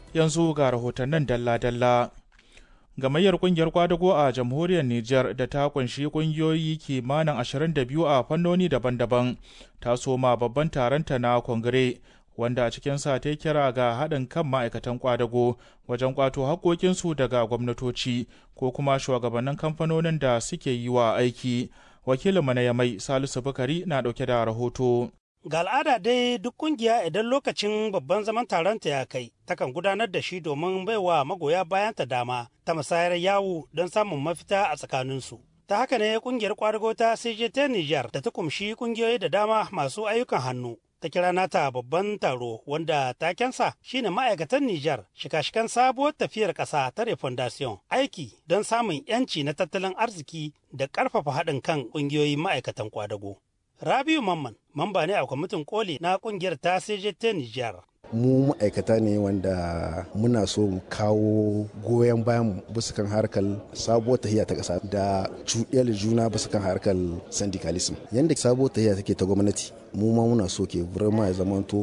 yanzu ga rahotannin dalla-dalla. Gamayyar kungiyar kwadago a jamhuriyar Nijar da ta kunshi kungiyoyi kimanin 22 a fannoni daban-daban ta soma babban taronta na kongire wanda a cikinsa ta kira ga haɗin kan ma'aikatan kwadago wajen kwato haƙoƙinsu daga gwamnatoci ko kuma shugabannin kamfanonin da suke yi wa aiki. Wakilin na Yamai Salisu Bukari na ɗauke da rahoto. Ga al'ada dai duk kungiya idan lokacin babban zaman taronta ya kai, takan gudanar da shi domin baiwa magoya bayanta dama ta musayar yawo don samun mafita a tsakaninsu. Ta haka ne kungiyar kwadago ta CJT Niger da ta kumshi kungiyoyi da dama masu ayyukan hannu. Ta kira nata babban taro wanda takensa shine ma'aikatan Nijar shika-shikan sabuwar tafiyar ƙasa ta refondation aiki don samun 'yanci na tattalin arziki da ƙarfafa haɗin kan ƙungiyoyin ma'aikatan kwadago. Rabiu Mamman, mamba ne a kwamitin koli na kungiyar ta CJT Nijar. mu ma'aikata ne wanda muna so mu kawo goyon bayan bisa kan harkar sabuwar tahiya ta ƙasa da cuɗiyar juna bisa kan harkar syndicalism yadda sabuwar tahiya take ta gwamnati mu ma muna so ke burma ya zamanto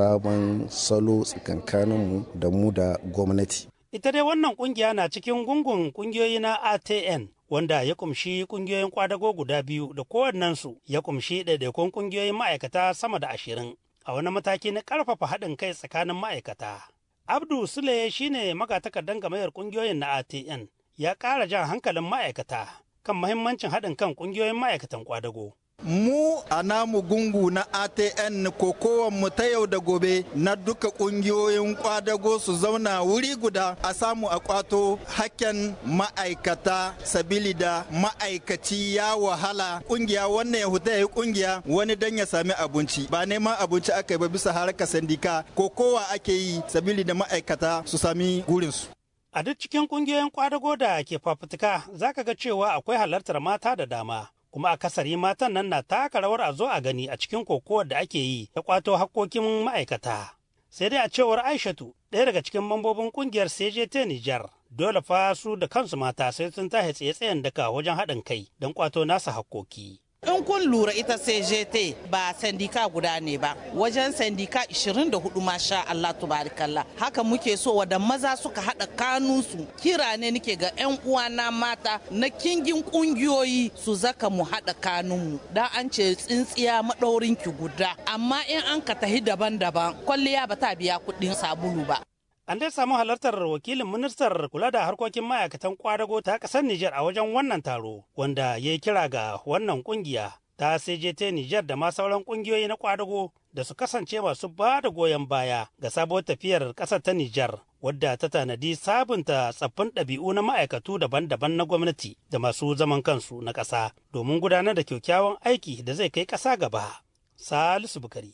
sabon salo tsakankanin mu da mu da gwamnati Ita dai wannan kungiya na cikin gungun kungiyoyi na ATN wanda ya kumshi kungiyoyin kwadago guda biyu da kowannensu ya kumshi ɗaiɗaikun kungiyoyin ma'aikata sama da ashirin a wani mataki na ƙarfafa haɗin kai tsakanin ma'aikata. Abdu Sule shine magatakardan gamayar kungiyoyin na ATN ya ƙara jan hankalin ma'aikata kan mahimmancin haɗin kan kungiyoyin ma'aikatan kwadago. mu a namu gungu na atn mu ta yau da gobe na duka kungiyoyin kwadago su zauna wuri guda a samu a kwato hakken ma'aikata sabili da ma'aikaci ya wahala kungiya wannan ya huta ya kungiya wani dan ya sami abinci ba neman abinci aka yi ba bisa harkar sandika ko kowa ake yi sabili da ma'aikata su sami gurinsu A duk cikin kungiyoyin kwadago da ke fafutuka zaka ga cewa akwai halartar mata da dama. kuma akasari matan nan na taka rawar a zo a gani a cikin kokowar da ake yi ta kwato hakkokin ma'aikata. Sai dai a cewar Aishatu, ɗaya daga cikin mambobin kungiyar CJT Nijar, dole fa su da kansu mata sai sun tahe tsaye-tsayen daka wajen haɗin kai don kwato nasa hakkoki. In kun lura ita CJT ba sandika guda ne ba, wajen sandika 24 masha Allah tubarikallah. Haka muke so wada maza suka haɗa kanunsu. Kira ne nike ga 'yan uwana mata na kingin ƙungiyoyi su zaka mu haɗa kanunmu. Da an ce tsintsiya maɗaurin ki guda. Amma in an ka tahi daban-daban, kwalliya ba ta biya kuɗin sabulu ba. An dai samu halartar wakilin ministar kula da harkokin ma'aikatan kwadago ta ƙasar Nijar a wajen wannan taro, wanda ya yi kira ga wannan ƙungiya ta CJT Nijar da ma sauran ƙungiyoyi na kwadago da su kasance masu ba da goyon baya ga sabuwar tafiyar ƙasar ta Nijar, wadda ta tanadi sabunta tsaffin ɗabi'u na ma'aikatu daban-daban na gwamnati da masu zaman kansu na ƙasa domin gudanar da kyakkyawan aiki da zai kai ƙasa gaba. Salisu Bukari,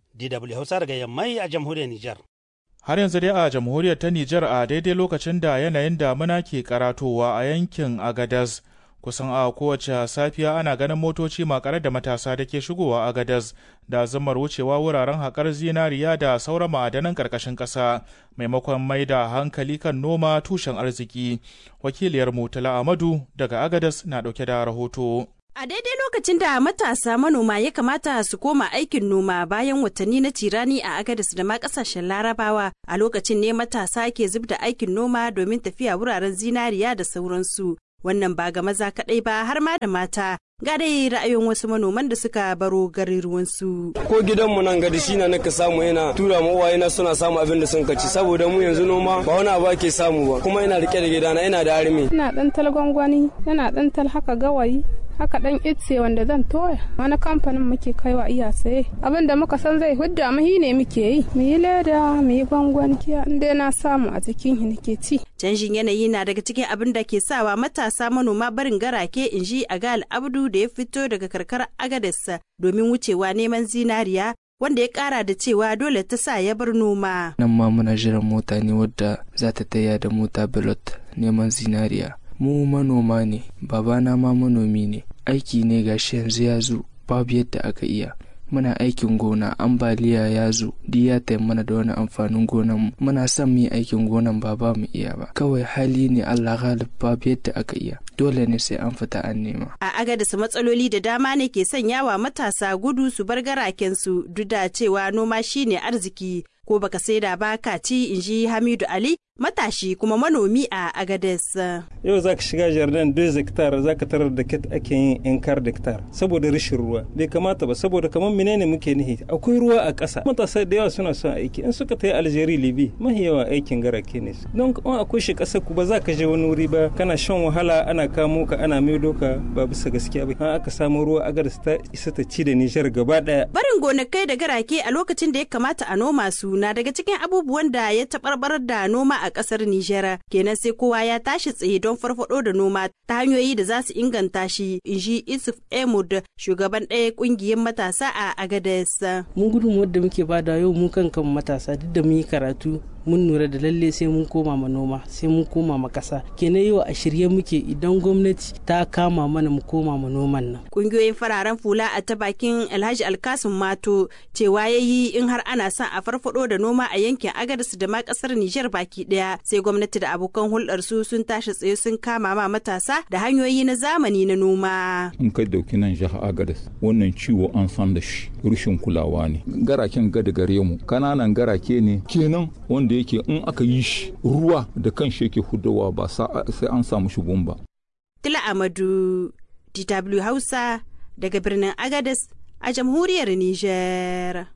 DW Hausa daga Yammai a jamhuriyar Nijar. Har yanzu dai a jamhuriyar ta Nijar a daidai lokacin da yanayin damuna ke karatowa a yankin Agadez kusan a kowace safiya ana ganin motoci makare da matasa da ke shigowa Agadez da zamar wucewa wuraren haƙar zinariya da sauran ma'adanan ƙarƙashin ƙasa maimakon mai da hankali kan noma tushen arziki. Wakiliyar Mutala Amadu daga Agadez na ɗauke da rahoto. A daidai lokacin da matasa manoma ya kamata su koma aikin noma bayan watanni na tirani a Agadis da ma kasashen Larabawa a lokacin ne matasa ke zub da aikin noma domin tafiya wuraren zinariya da sauransu. Wannan ba ga maza kaɗai ba har ma da mata. Ga dai ra'ayin wasu manoman da suka baro garuruwansu. Ko gidanmu nan gadi shi na naka samu yana tura mu uwaye na suna samu abin da sun kaci saboda mu yanzu noma ba wani abu ake samu ba kuma ina rike da gidana ina da armi. Ina ɗan tal gwangwani, yana ɗan tal haka gawayi, haka dan itse wanda zan toya wani kamfanin muke kaiwa iya saye abin da muka san zai hudda mu ne muke yi mu yi leda mu yi gwangwani in dai na samu a cikin shi nake ci canjin yanayi na daga cikin abin da ke sawa matasa manoma barin garake in ji a gal abdu da ya fito daga karkar agadarsa domin wucewa neman zinariya wanda ya kara da cewa dole ta sa ya bar noma nan ma muna jiran mota ne wadda za ta taya da mota bilot neman zinariya mu manoma ne babana ma manomi ne aiki ne gashi yanzu ya zo babu yadda aka iya muna aikin gona ambaliya ya zo di ya mana da wani amfanin gonan mu muna son mu yi aikin gonan ba ba mu iya ba kawai hali ne Allah galib babu yadda aka iya dole ne sai an fita an nema a agadis matsaloli da dama ne ke sanyawa matasa gudu su bar garaken su duk da cewa noma shine arziki ko baka saida ba ka ci in ji Hamidu Ali matashi kuma manomi a Agades. Yau za ka shiga jardin 2 hectare za ka tarar da ket ake yin in kar hectare saboda rashin ruwa bai kamata ba saboda kamar menene muke nihi akwai ruwa a ƙasa matasa da yawa suna son aiki in suka tayi Algeria Libi mahi yawa aikin garake ne don in akwai shi ƙasar ku ba za ka je wani wuri ba kana shan wahala ana kamo ka ana maido ka ba bisa gaskiya ba an aka samu ruwa Agades ta isa ta ci da Nijar gaba daya. Barin gonakai da garake a lokacin da ya kamata a noma su na daga cikin abubuwan da ya taɓarɓarar da noma a ƙasar Nijar. Kenan sai kowa ya tashi tsaye don farfaɗo da noma ta hanyoyi da za su inganta shi, in ji Isuf Emud, shugaban ɗaya ƙungiyar matasa a Agades. Mun gudun wadda muke bada yau mu kan kan matasa duk da mun yi karatu mun lura da lalle sai mun koma ma noma sai mun koma ma kasa kenan yau a shirye muke idan gwamnati ta kama mana mu koma ma noman nan kungiyoyin fararen fula a ta bakin alhaji alkasim mato cewa ya yi in har ana son a farfado da noma a yankin agadas da ma kasar nijar baki daya sai gwamnati da abokan hulɗar su sun tashi tsaye sun kama ma matasa da hanyoyi na zamani na noma in kai dauki nan jihar agadas wannan ciwo an san da shi rushin kulawa ne garaken gada gare mu kananan garake ne kenan wanda da yake in aka yi shi ruwa da kan shi yake hudawa ba sai an samu shi ba. Tila Amadu, DW Hausa daga birnin Agadez a jamhuriyar Nijar.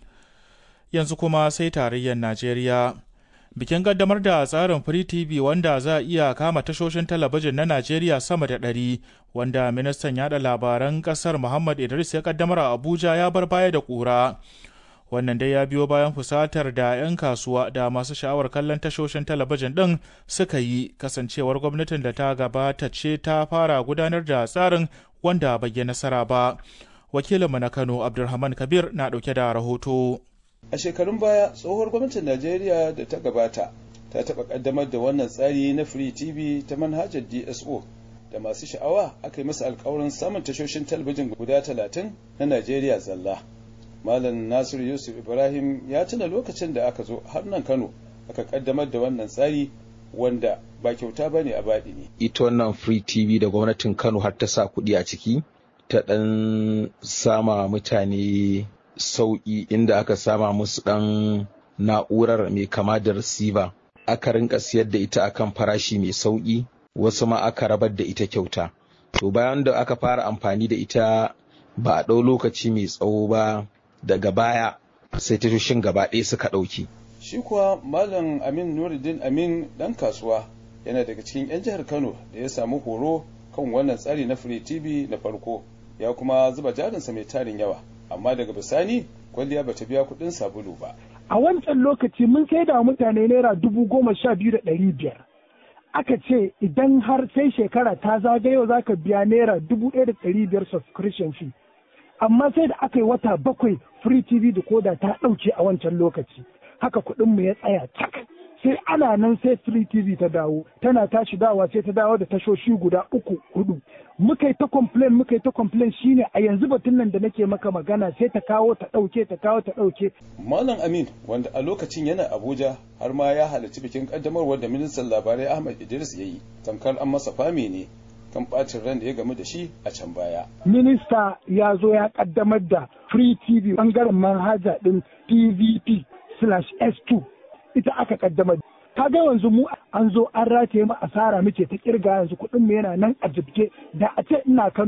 Yanzu kuma sai tarayyar Najeriya. Bikin kaddamar da tsarin Free TV wanda za a iya kama tashoshin talabijin na Najeriya sama da ɗari wanda ministan yada labaran ƙasar Muhammad Idris ya kaddamar a Abuja ya bar baya da ƙura. wannan dai ya biyo bayan fusatar da 'yan kasuwa da masu sha'awar kallon tashoshin talabijin ɗin suka yi kasancewar gwamnatin da ta gabata ce ta fara gudanar da tsarin wanda bai yi nasara ba wakilinmu na kano abdulrahman kabir na ɗauke da rahoto a shekarun baya tsohuwar gwamnatin najeriya da ta gabata ta taɓa ƙaddamar da wannan tsari na free tv ta manhajar dso da masu sha'awa aka yi masa alkawarin samun tashoshin talabijin guda talatin na najeriya zalla Malam Nasir Yusuf Ibrahim ya tuna lokacin da aka zo har nan Kano aka kaddamar da wannan tsari wanda ba kyauta bane a baɗi ne. Ita wannan Free TV da gwamnatin Kano har ta sa kuɗi a ciki ta ɗan sama mutane sauƙi inda aka sama musu ɗan na'urar mai kama da receiver aka rinka siyar da ita akan farashi mai sauƙi wasu ma aka rabar da ita kyauta. To bayan da aka fara amfani da ita ba a ɗau lokaci mai tsawo ba daga baya sai tashoshin gaba ɗaya suka ɗauki. Shi kuwa Malam Amin Nuruddin Amin ɗan kasuwa yana daga cikin 'yan jihar Kano da ya samu horo kan wannan tsari na Free TV na farko ya kuma zuba jarinsa mai tarin yawa amma daga bisani kwalliya bata biya kuɗin sabulu ba. A wancan lokaci mun sai da mutane naira dubu goma sha biyu da ɗari biyar. Aka ce idan har sai shekara ta zagayo za ka biya naira dubu ɗaya da ɗari biyar subscription fee. amma sai da aka yi wata bakwai free tv da koda ta ɗauke a wancan lokaci haka kuɗinmu ya tsaya cak sai ana nan sai free tv ta dawo tana tashi dawa sai ta dawo da tashoshi guda uku hudu muka yi ta complain muka yi ta complain shine a yanzu batun nan da nake maka magana sai ta kawo ta ɗauke ta kawo ta ɗauke. malam amin wanda a lokacin yana abuja har ma ya halarci bikin kaddamarwar da ministan labarai ahmad idris ya yi tamkar an masa fami ne kan bacin ran da ya gamu da shi a can baya. Minista ya zo ya kaddamar da Free TV bangaren manhaja din PVP slash S2 ita aka kaddamar. Ka ga yanzu mu an zo an rataye mu asara muke ta kirga yanzu kuɗin mu yana nan a jibge da a ce ina kan